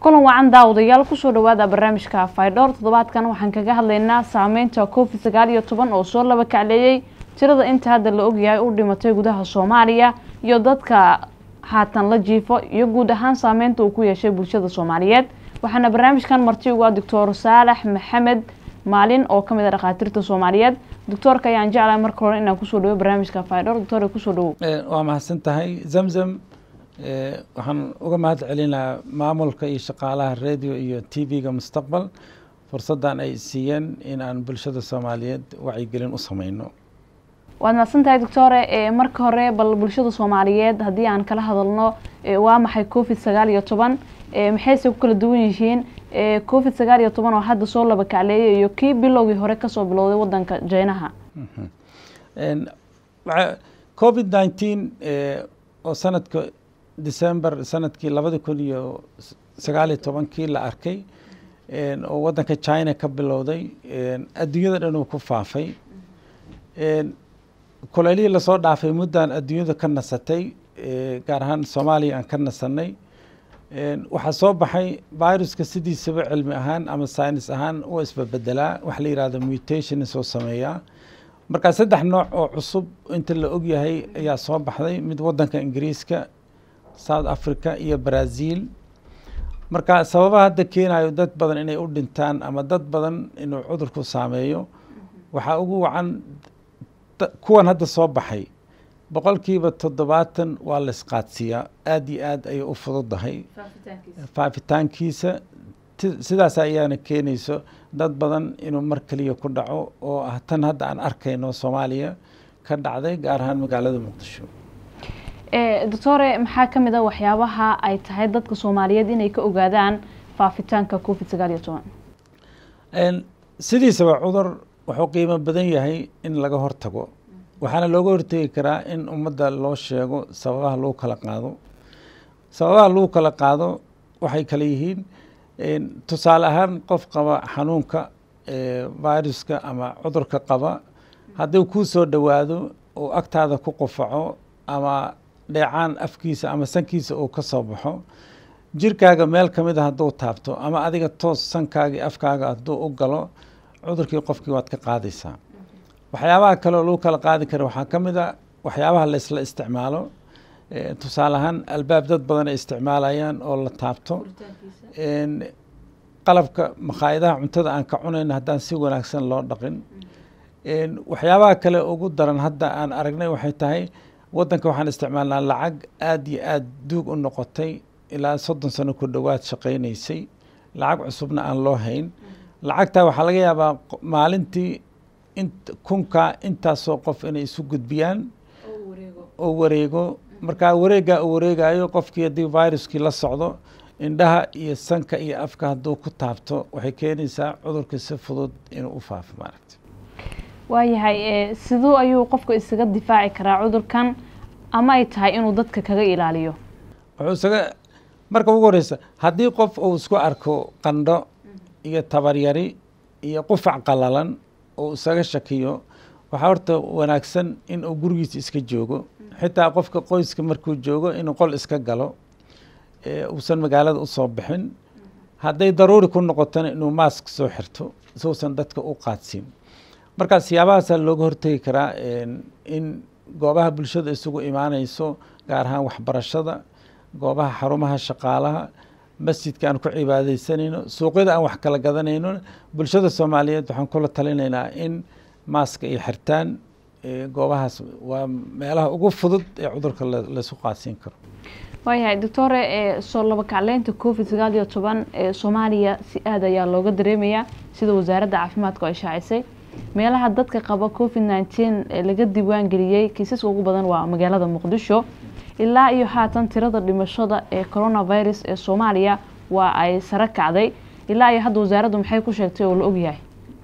kulan wacan daawadayaal kusoo dhawaada barnaamijka faydhowr toddobaadkan waxaan kaga hadlaynaa saameynta covid sagaal iyo toban oo soo laba kacleeyey tirada inta hadda la ogyahay u dhimatay gudaha soomaaliya iyo dadka haatan la jiifo iyo guud ahaan saameynta uu ku yeeshay bulshada soomaaliyeed waxaana barnaamijkan marti uga doctor saalax maxamed maalin oo kamid a dhakhaatiirta soomaaliyeed doctoorka ayaan jeclahay marka hore inaan kusoo dhawo barnaamijka faydhowr doctor kusoo dhawo waa mahadsan tahay zamzam waxaan uga mahad celinayaa maamulka iyo shaqaalaha radio iyo t v-ga mustaqbal fursaddan ay siiyeen in aan bulshada soomaaliyeed wacyigelin u sameyno waad mahadsan tahay doctore marka hore bal bulshada soomaaliyeed haddii aan kala hadalno waa maxay covid sagaal iyo toban maxayse ku kala duwan yihiin covid sagaal iyo toban oo hadda soo laba kacleeyay iyo kii bilowgii hore kasoo bilowday wadanka jeynaha covid nineteen oo sanadka december sanadkii labada kun iyo sagaal iyo tobankii la arkay oo wadanka china ka bilowday adduunyada dhan uu ku faafay kuleelihii lasoo dhaafay muddan adduunyada ka nasatay gaar ahaan soomaaliya aan ka nasanay waxaa soo baxay viruska sidiisaba cilmi ahaan ama science ahaan u isbabedelaa waxa la yihahdo mutations oo sameeyaa markaa saddex nooc oo cusub inta la ogyahay ayaa soo baxday mid wadanka ingiriiska south africa iyo brazil marka sababaha hadda keenayo dad badan inay u dhintaan ama dad badan inuu cudurku saameeyo waxaa ugu wacan kuwan hadda soo baxay boqolkiiba toddobaatan waa la isqaadsiiyaa aada iyo aad ayay u fududahay faafitaankiisa sidaas ayaana keenayso dad badan inuu mar keliya ku dhaco oo ah tan hadda aan arkayno soomaaliya ka dhacday gaar ahaan magaalada muqdisho doctore maxaa ka mid a waxyaabaha ay tahay dadka soomaaliyeed inay ka ogaadaan faafitaanka covid sagaal iyo toban sidiisaba cudur wuxuu qiimo badan yahay in laga hortago waxaana looga hortegi karaa in ummadda loo sheego sababaha lagu kala qaado sababaha lagu kala qaado waxay kale yihiin tusaale ahaan qof qaba xanuunka viruska ama cudurka qaba haddii kuu soo dhowaado oo agtaada ku qufaco ama dheecaan afkiisa ama sankiisa uu ka soo baxo jirkaaga meel ka mid a hadduu taabto ama adiga toos sankaagii afkaaga hadduu u galo cudurkii qofkii waad ka qaadaysaa waxyaabaha kale oo lagu kala qaadi kara waxaa ka mid a waxyaabaha la isla isticmaalo tusaale ahaan albaab dad badan ay isticmaalayaan oo la taabto qalabka makhaayadaha cuntada aan ka cunayno haddaan si wanaagsan loo dhaqin waxyaabaha kale ugu daran hadda aan aragnay waxay tahay wadanka waxaan isticmaalnaa lacag aada iyo aada duug u noqotay ilaa soddon sano ku dhowaad shaqaynaysay lacag cusubna aan loo hayn lacagtaa waxaa laga yaabaa maalintii in kunka intaasoo qof inay isu gudbiyaan oo wareego markaa wareeggaa uu wareegayo qofkii haddii viruskii la socdo indhaha iyo sanka iyo afka hadduu ku taabto waxay keenaysaa cudurkii si fudud inuu u faafo maaragta waayahay siduu ayuu qofka isaga difaaci karaa cudurkan ama ay tahay inuu dadka kaga ilaaliyo wuxuu isaga marka ugu horeysa haddii qof uu isku arko qandho iyo tabaryari iyo qufac qalalan oo isaga shakiyo waxaa horta wanaagsan in uu gurigiisa iska joogo xitaa qofka qoyska markuu joogo inuu qol iska galo uusan magaalada usoo bixin hadday daruuri ku noqotona inuu maask soo xirto siuusan dadka u qaadsiin markaa siyaabahaasa looga hortegi karaa in goobaha bulshada isugu imaaneyso gaar ahaan waxbarashada goobaha xarumaha shaqaalaha masjidka aan ku cibaadeysanayno suuqyada aan wax kala gadanayno bulshada soomaaliyeed waxaan kula talinaynaa in maaska ay xirtaan goobahaas waa meelaha ugu fudud ee cudurka laysu qaadsiin karo waayahay doctore soo laba kacleynta covid sagaal iyo toban ee soomaaliya si aada ayaa looga dareemayaa sida wasaaradda caafimaadku ay shaacisay meelaha dadka qaba covid nineteen ee laga diiwaan geliyey kiisaska ugu badan waa magaalada muqdisho ilaa iyo haatan tirada dhimashada ee coronavirus ee soomaaliya waa ay sare kacday ilaa iyo hadda wasaaraddu maxay ku sheegtay oo la ogyahay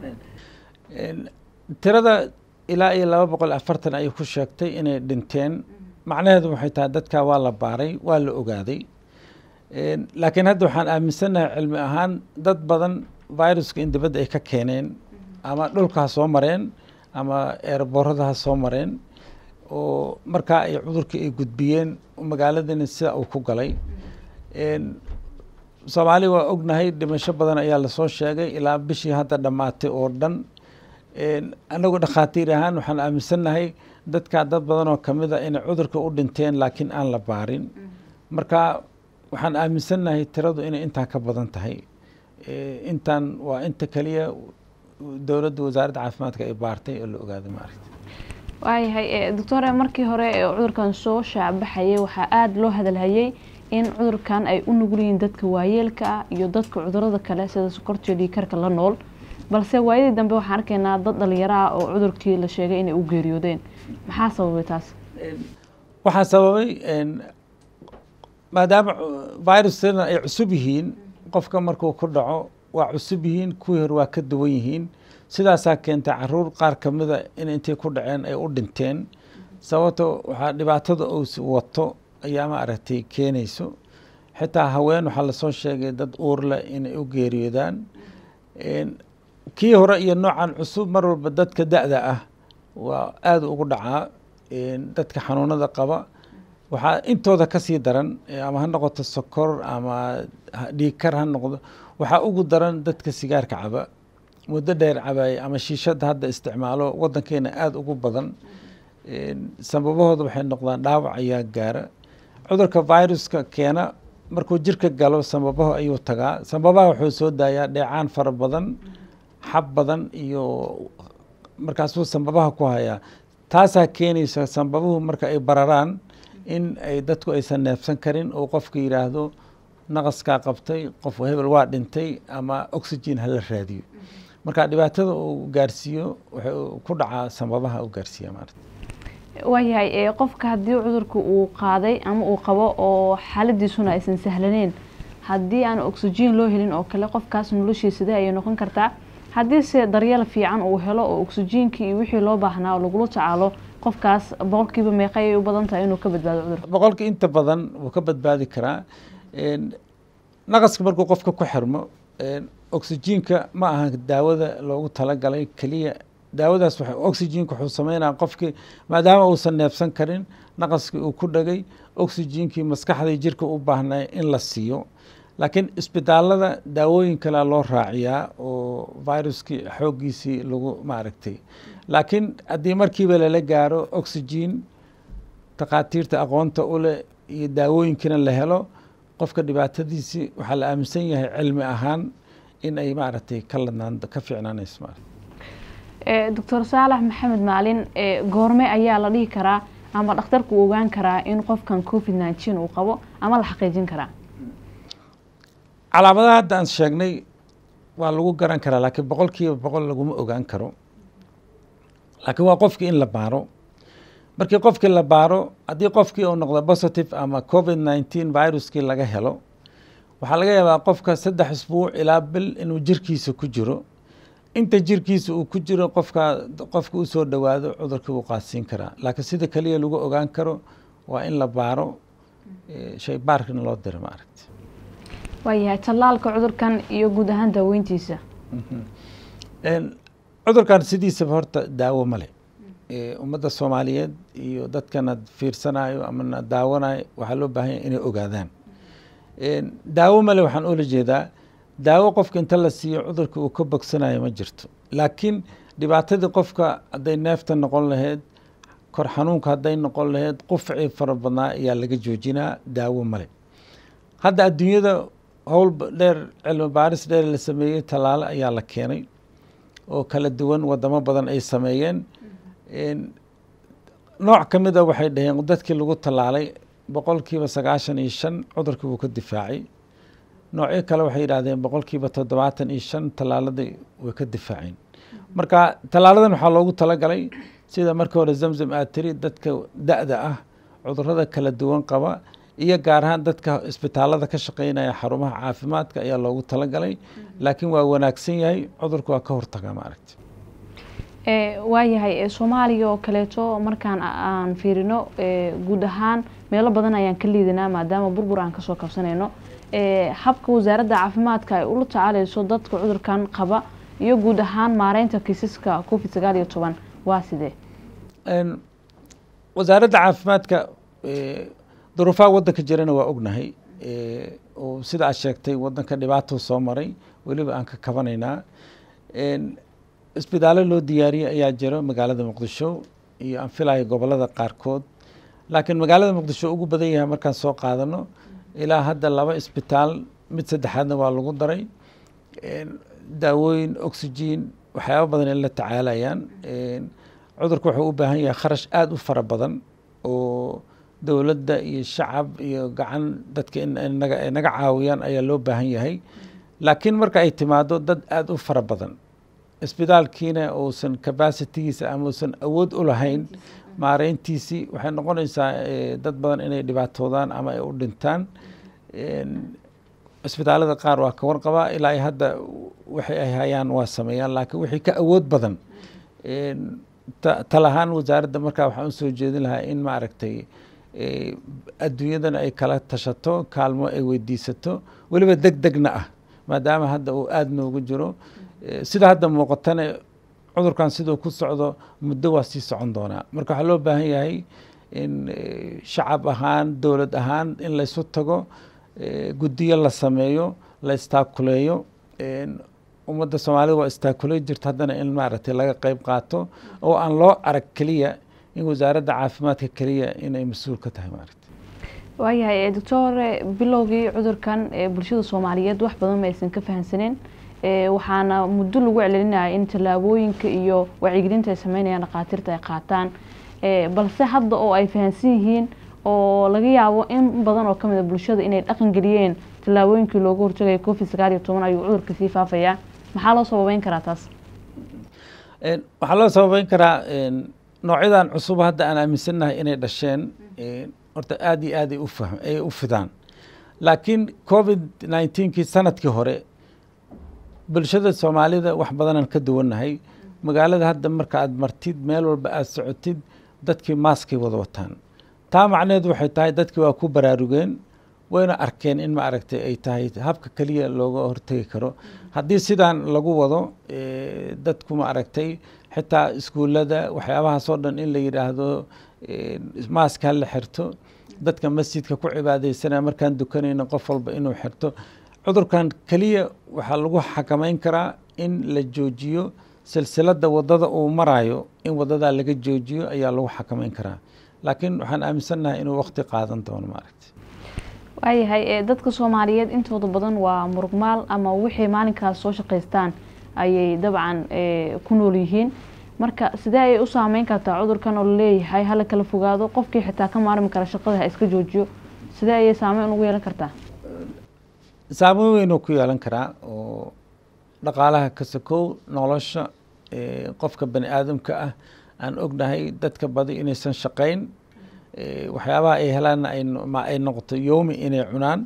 tirada ilaa iyo laba boqol afartan ayay ku sheegtay inay dhinteen macnaheedu waxay tahay dadkaa waa la baaray waa la ogaaday laakiin hadda waxaan aaminsannahay cilmi ahaan dad badan viruska in dibadda ay ka keeneen ama dhulka ha soo mareen ama eerboorada ha soo mareen oo markaa ay cudurkii ay gudbiyeen magaaladana sida uu ku galay soomaali waa ognahay dhimasho badan ayaa lasoo sheegay ilaa bishii hadda dhammaatay oo dhan anagu dhakhaatiir ahaan waxaan aaminsannahay dadkaa dad badan oo kamid a inay cudurka u dhinteen laakiin aan la baarin marka waxaan aaminsannahay tiradu inay intaan ka badan tahay intaan waa inta keliya dowladda wasaaradda caafimaadka ay baartay oo la ogaaday maaragta waayahay doctore markii hore ee cudurkan soo shaacbaxayay waxaa aada loo hadalhayay in cudurkan ay u nugul yihiin dadka waayeelka ah iyo dadka cudurada kale sida sokortiyo dhiikarka la nool balse waayadii dambe waxaan arkaynaa dad dhalinyaro ah oo cudurkii la sheegay inay u geeriyoodeen maxaa sababay taas waxaa sababay maadaama viruskana ay cusub yihiin qofka markuu ku dhaco waa cusub yihiin kuwii hore waa ka duwan yihiin sidaasaa keentay caruur qaar kamida in intay ku dhaceen ay u dhinteen sababto waxaa dhibaatada uu wato ayaa ma aragtay keenayso xitaa haween waxaa lasoo sheegay dad uurleh inay u geeriyoodaan kii hore iyo noocan cusub mar walba dadka da-da ah waa aada ugu dhacaa dadka xanuunada qaba waxaa intooda kasii daran ama ha noqoto sokor ama dhiigkar ha noqdo waxaa ugu daran dadka sigaarka caba muddo dheer cabaaya ama shiishada hadda isticmaalo wadankeena aada ugu badan sababahooda waxay noqdaan dhaawac ayaa gaara cudurka viruska keena markuu jirka galo sababaha ayuu tagaa sababaha wuxuu soo daayaa dheecaan fara badan xab badan iyo markaasuu sambabaha ku hayaa taasaa keenaysa sambabuhu marka ay bararaan in ay dadku aysan neefsan karin oo qofka yidhaahdo naqaskaa qabtay qof hebel waa dhintay ama oxygen hala raadiyo marka dhibaatada uu gaarsiiyo wuxuu ku dhacaa sambabaha u gaarsiiya maarata waayahay qofka haddii cudurka uu qaaday ama uu qabo oo xaaladiisuna aysan sahlaneyn haddii aan oxygen loo helin oo kale qofkaas noloshii sidee ayay noqon kartaa haddii se daryeel fiican uu helo oo oxygenkii iyo wixii loo baahnaa oo lagula tacaalo qofkaas boqolkiiba meeqa ayay u badan tahay inuu ka badbaado cudurka boqolkii inta badan wuu ka badbaadi karaa naqaska markuu qofka ku xirmo oxygenka ma aha daawada loogu talagalay keliya daawadaas oxygenka wuxuu sameynaya qofkii maadaama uusan neefsan karin naqaskii uu ku dhagay oxygenkii maskaxdii jirka u baahnay in la siiyo laakiin isbitaalada daawooyin kalea loo raaciyaa oo viruskii xooggiisii lagu maaragtay laakiin haddii markiiba lala gaaro oxygen takhaatiirta aqoonta uleh iyo daawooyinkiina la helo qofka dhibaatadiisii waxaa la aaminsan yahay cilmi ahaan in ay maaragtay ka ladnaan ka fiicnaanayso maarata doctor saalax maxamed maalin goorme ayaa la dhihi karaa ama dhakhtarku uu ogaan karaa in qofkan covid nineteen uu qabo ama la xaqiijin karaa calaamadaha hadda aan sheegnay waa lagu garan karaa laakiin boqol kiiba boqol laguma ogaan karo laakiin waa qofkii in la baaro markii qofkii la baaro haddii qofkii uu noqdo positive ama covid nineteen viruskii laga helo waxaa laga yaabaa qofka saddex isbuuc ilaa bil inuu jirkiisa ku jiro inta jirkiisa uu ku jiro qofka qofka usoo dhowaado cudurkii wuu qaadsiin karaa laakiin sida keliya lagu ogaan karo waa in la baaro shay baarkina loo diro maaragti waayahay tallaalka cudurkan iyo guud ahaan daaweyntiisa cudurkan sidiisaba horta daawo male ummadda soomaaliyeed iyo dadkana fiirsanayo amana daawanayo waxaa loo baahan yahy inay ogaadaan daawo male waxaan oola jeedaa daawo qofka inta la siiyo cudurka uu ka bogsanayo ma jirto laakiin dhibaatadii qofka hadday neefta noqon lahayd kor xanuunka hadday noqon lahayd qufcii fara badnaa ayaa laga joojinaa daawo male hadda adduunyada howl dheer cilmi baaris dheer la sameeyey tallaalo ayaa la keenay oo kala duwan wadamo badan ay sameeyeen nooc ka mid a waxay dhaheen dadkii lagu tallaalay boqolkiiba sagaashan iyo shan cudurkii wuu ka difaacay noocyo kale waxay yidhahdeen boqolkiiba toddobaatan iyo shan tallaaladii way ka difaaceen marka tallaaladan waxaa loogu talagalay sida markii hore zamzam aad tiri dadka da-da ah cudurada kala duwan qaba iyo gaar ahaan dadka isbitaalada ka shaqeynaya xarumaha caafimaadka ayaa loogu talagalay laakiin waa wanaagsan yahay cudurka waa ka hortaga maaragti waayahay soomaaliya oo kaleeto markaan aan fiirino guud ahaan meelo badan ayaan ka liidanaa maadaama burbur aan kasoo kabsanayno habka wasaaradda caafimaadka ay ula tacaaleyso dadka cudurkan qaba iyo guud ahaan maareynta kiisaska covid sagaal iyo toban waa sidee wasaaradda caafimaadka duruufaha waddanka jirana waa ognahay oo sida aad sheegtay wadanka dhibaatou soo maray weliba aan ka kabanaynaa isbitaallo loo diyaariyey ayaa jiro magaalada muqdisho iyo aan filayo gobolada qaarkood laakiin magaalada muqdisho ugu badan yahay markaan soo qaadano ilaa hadda laba isbitaal mid saddexaadna waa lagu daray daawooyin oxygen waxyaaba badan in la tacaalayaan cudurka wuxuu u baahan yahay kharash aada u fara badan oo dowladda iyo shacab iyo gacan dadka inaga naga caawiyaan ayaa loo baahan yahay laakiin marka ay timaado dad aada u fara badan isbitaalkiina uusan capacitigiisa ama uusan awood u lahayn maareyntiisii waxay noqonaysaa dad badan inay dhibaatoodaan ama ay u dhintaan isbitaalada qaar waa ka warqabaa ilaa hadda waxay ay hayaan waa sameeyaan laakiin wixii ka awood badan tal ahaan wasaaradda markaa waxaan usoo jeedin lahaa in maaragtay adduunyadana ay kala tashato kaalmo ay weydiisato weliba deg degna ah maadaama hadda uu aada noogu jiro sida hadda muuqatana cudurkan siduu ku socdo muddo waa sii socon doonaa marka waxaa loo baahan yahay in shacab ahaan dowlad ahaan in laysu tago guddiyo la sameeyo la istaakuleeyo ummadda soomaalida waa istaakuley jirta haddana in maaragtay laga qeyb qaato oo aan loo arag keliya in wasaaradda caafimaadka keliya inay mas-uul ka tahay maaragta waayahay doctore bilowgii cudurkan bulshada soomaaliyeed wax badan ma aysan ka fahamsaneen waxaana muddo lagu celcelinaya in tallaabooyinka iyo wacyigelinta ay sameynayaan dhakhaatiirta ay qaataan balse hadda oo ay fahamsan yihiin oo laga yaabo in badan oo kamid a bulshada inay dhaqan geliyeen tallaabooyinkii looga hortagaya covid sagaal iyo toban ayuu cudurka sii faafayaa maxaa loo sababeyn karaa taas waxaa loo sababeyn karaa noocyadan cusub hadda aan aaminsannahay inay dhasheen horta aada iyo aad ay ufah ay u fidaan laakiin covid nineteenkii sanadkii hore bulshada soomaalida wax badanaan ka duwannahay magaalada hadda marka aad martid meel walba aada socotid dadkii maaskay wada wataan taa macneheedu waxay tahay dadkii waa ku baraarugeen wayna arkeen in ma aragtay ay tahay habka keliya looga hortegi karo haddii sidaan lagu wado dadku ma aragtay xitaa iskuullada waxyaabahaasoo dhan in la yidhaahdo maaska ha la xirto dadka masjidka ku cibaadeysanaya markaan dukanayno qof walba inuu xirto cudurkan keliya waxaa lagu xakameyn karaa in la joojiyo silsiladda waddada uu marayo in waddadaa laga joojiyo ayaa lagu xakameyn karaa laakiin waxaan aaminsannahay inuu waqti qaadan doono maaragta waayahay dadka soomaaliyeed intooda badan waa murugmaal ama wixii maalinkaas soo shaqaystaan ayay dabcan ku nool yihiin marka sidee ayay u saameyn kartaa cudurkan oo laleeyahay hala kala fogaado qofkii xitaa ka maarmi kara shaqada ha iska joojiyo sidee ayay saameyn ugu yeelan kartaa saameyn weyn oo ku yeelan karaa oo dhaqaalaha ka sokow nolosha qofka bani aadamka ah aan ognahay dadka badi inaysan shaqayn waxyaabaha ay helaanna ay noqoto yoomi inay cunaan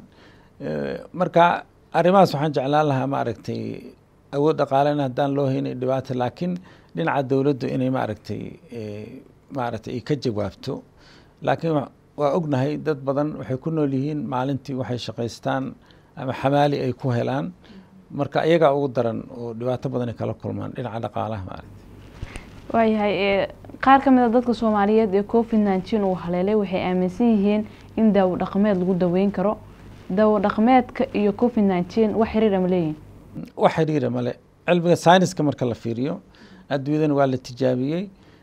marka arrimahaas waxaan jeclaan lahaa ma aragtay awood dhaqaalena haddaan loo haynay dhibaata laakiin dhinaca dowladdu inay maaragtay maaragtay ay ka jawaabto laakiin waa ognahay dad badan waxay ku nool yihiin maalintii waxay shaqaystaan ama xamaali ay ku helaan marka iyagaa ugu daran oo dhibaato badan ay kala kulmaan dhinaca dhaqaalaha maaragtay waayahay qaar ka mid a dadka soomaaliyeed ee covid nineteen uu haleelay waxay aaminsan yihiin in daawo dhaqameed lagu daweyn karo daawo dhaqameedka iyo covid nineteen wax xiriira ma leeyihin wax xiriira male cilmiga sayniska marka la fiiriyo adduunyadana waa la tijaabiyey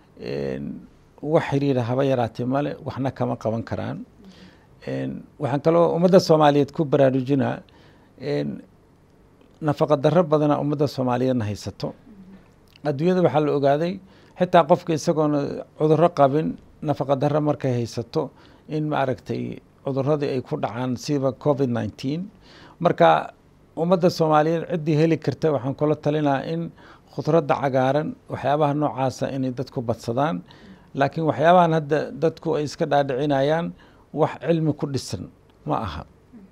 wax xiriira haba yaraatee male waxna kama qaban karaan waxaan kaloo ummadda soomaaliyeed ku baraarujinaa nafaqa darro badana ummadda soomaaliyeedna haysato adduunyada waxaa la ogaaday xitaa qofka isagoona cudurro qabin nafaqa darro markay haysato in maaragtay cuduradii ay ku dhacaan siba covid nineteen marka ummadda soomaaliyeed ciddii heli karta waxaan kula talinaa in khudradda cagaaran waxyaabaha noocaasa inay dadku badsadaan laakiin waxyaabahan hadda dadku ay iska dhaadhicinayaan wax cilmi ku dhisan ma aha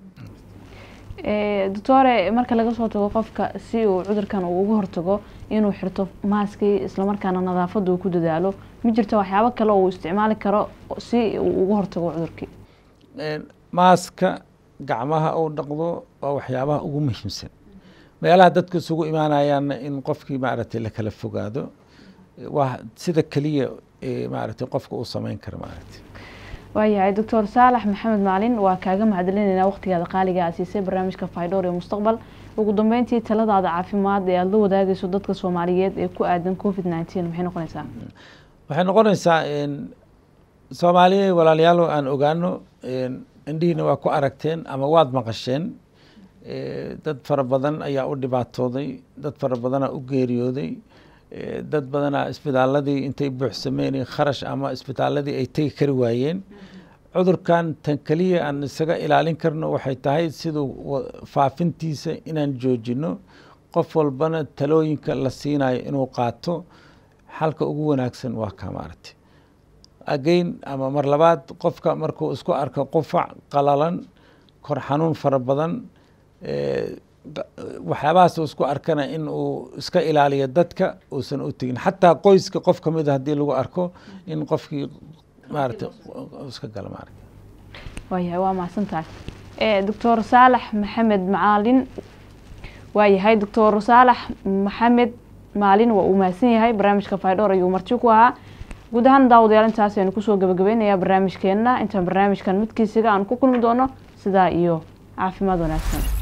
doctore marka laga soo tago qofka si uu cudurkan uu uga hortago inuu xirto maaskii islamarkaana nadaafadda uu ku dadaalo ma jirto waxyaabo kale uu isticmaali karo si uu uga hortago cudurkii maaska gacmaha uu dhaqdo waa waxyaabaha ugu muhiimsan meelaha dadku isugu imaanayaanna in qofkii maaragtay la kala fogaado waa sida keliya maaragtay qofka uu sameyn karo maaragtay waayahay doctor saalax maxamed maalin waa kaaga mahadcelinaynaa waqtigaada qaaliga aa siisay barnaamijka faydhoor ee mustaqbal ugu dambeyntii taladaada caafimaad ee aada la wadaagayso dadka soomaaliyeed ee ku aadan covid nineteen maxay noqonaysaa waxay noqonaysaa soomaaliya walaalayaalo aan ogaano indhihiina waa ku aragteen ama waad maqasheen dad fara badan ayaa u dhibaatooday dad fara badanaa u geeriyooday dad badanaa isbitaaladii intay buuxsameen kharash ama isbitaaladii ay tegi kari waayeen cudurkan tan keliya aan isaga ilaalin karno waxay tahay siduu faafintiisa inaan joojino qof walbana talooyinka la siinayo inuu qaato xalka ugu wanaagsan waa kaa maaragtay again ama mar labaad qofka markuu isku arko qufac qalalan kor xanuun fara badan waxyaabahaas uu isku arkana in uu iska ilaaliyo dadka uusan u tegin xataa qoyska qof ka mida haddii lagu arko in qofkii maaragtay iska gala maaragta waayahay waa mahadsantahay doctor saalax maxamed macaalin waayahay doctor saalax maxamed maalin waa uu mahadsan yahay barnaamijka faydhoor ayuu marti ku ahaa guud ahaan daawadayaal intaas aynu kusoo gabagabeynayaa barnaamijkeenna intaan barnaamijkan midkiisiga aan ku kulmi doono sidaa iyo caafimaad wanaagsan